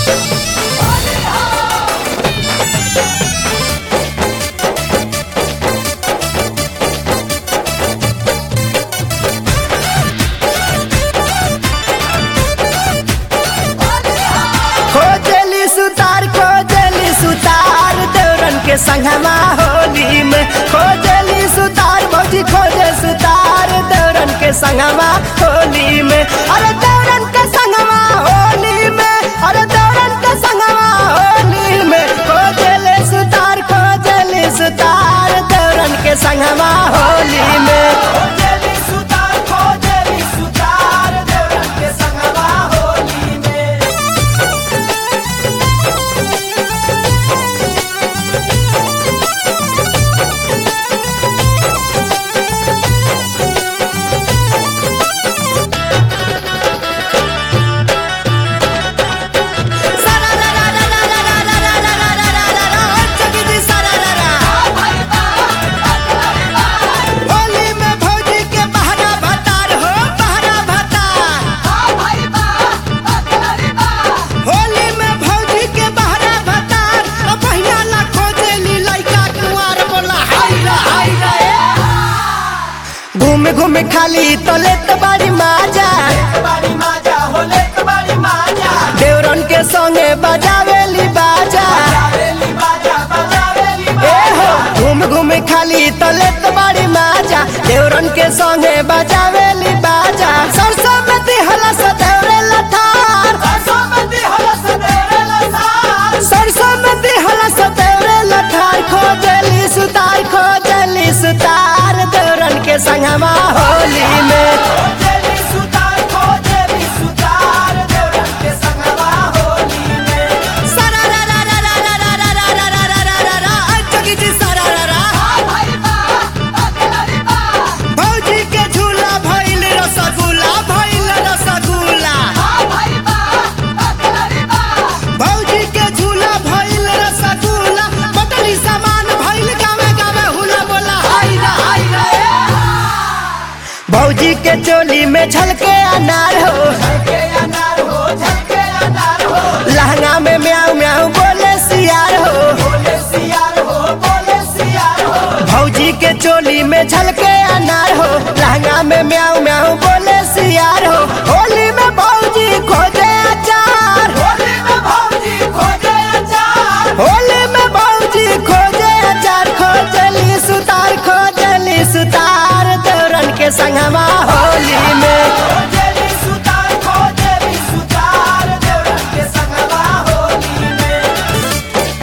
खोजली सुतार खोजली सुतार देवरन के संगमा होली में खोजली सुतार भौजी खोजे सुतार देवरन के संगमा होली में अरे देवरन के संगमा होली में अरे देवरन के संगमा होली में खोजले सुतार खोजली सुतार देवरन के संगमा होली में खोजली सुतार खोजली सुतार देवरन के संगमा होली में होली में भौजी के बहरा भतार हो बहरा भतार होली में भौजी के बहरा भतार ओ पहिया ला खोजेली लइका कुंवार बोला हाय रे हाय रे घूम घूम खाली तो लेत बाड़ी माजा बाड़ी माजा होले तो बाड़ी माजा देवरन के संगे बजावेली बाजा बजावेली बाजा बजावेली ए हो घूम घूम खाली तो लेत बाड़ी माजा देवरन के संगे बजावेली बाजा सरसों में दिहला से देवरे लठार सरसों में दिहला से देवरे लसार सरसों में दिहला से देवरे लठार खोजली सुतार खोजली सुतार देवरन के संगमा होली में खोजेली सुतार खोजेली सुतार देवरन के संगवा होली में सारा रा रा रा रा रा रा रा रा रा रा रा रा रा आ जोगी जी सारा रा रा भाई बा अकेलारी बा भौजी के झूला भइल रसगुल्ला भइल रसगुल्ला भाई बा अकेलारी बा भौजी के झूला भइल रसगुल्ला बटली सामान भइल गावे गावे हुला बोला हाय रे हाय रे भौजी के चोली में झलके अनार हो झलके अनार हो झलके अनार हो लहंगा में म्याऊ म्याऊ बोले सियार हो बोले सियार हो बोले सियार हो भौजी के चोली में झलके अनार हो लहंगा में म्याऊ म्याऊ बोले सियार हो होली में भौजी खोजे अचार होली में भौजी खोजे अचार होली में भौजी खोजे अचार खोजली सुतार खोजली सुतार देवरन के संगमा होली में खोजेली सुतार खोजेली सुतार देवरन के संगवा होली में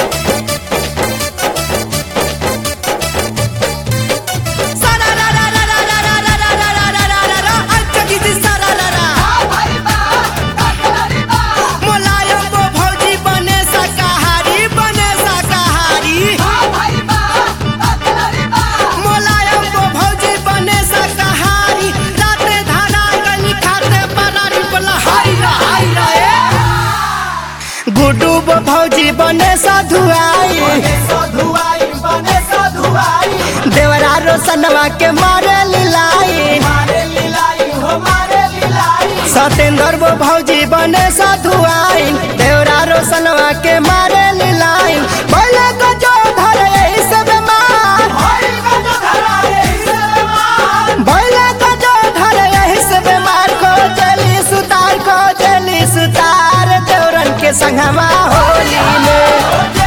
सारा रा रा रा रा रा रा रा रा रा रा रा रा रा अच्छा की जी सारा रा रा भाई बा अकेलारी बा मोलायम वो भौजी बने शाकाहारी बने शाकाहारी भाई बा अकेलारी बा मोलायम वो भौजी बने शाकाहारी राते धारा गली खाते परारी बोला हाय रे हाय रे गुड्डू वो भौजी बने साधुआई बने साधुआई बने साधुआई देवरा रोशनवा के मारे लिलाई मारे लीलाई हो मारे लीलाई सतेंद्र वो भौजी बने साधुआई देवरा रोशनवा के मारे लिलाई बोले को जो धरे यही से बीमार होली का जो धरा है इसे मार बोले को जो धरे यही से बीमार खोजली सुतार खोजली सुतार देवरन के संगमा होली में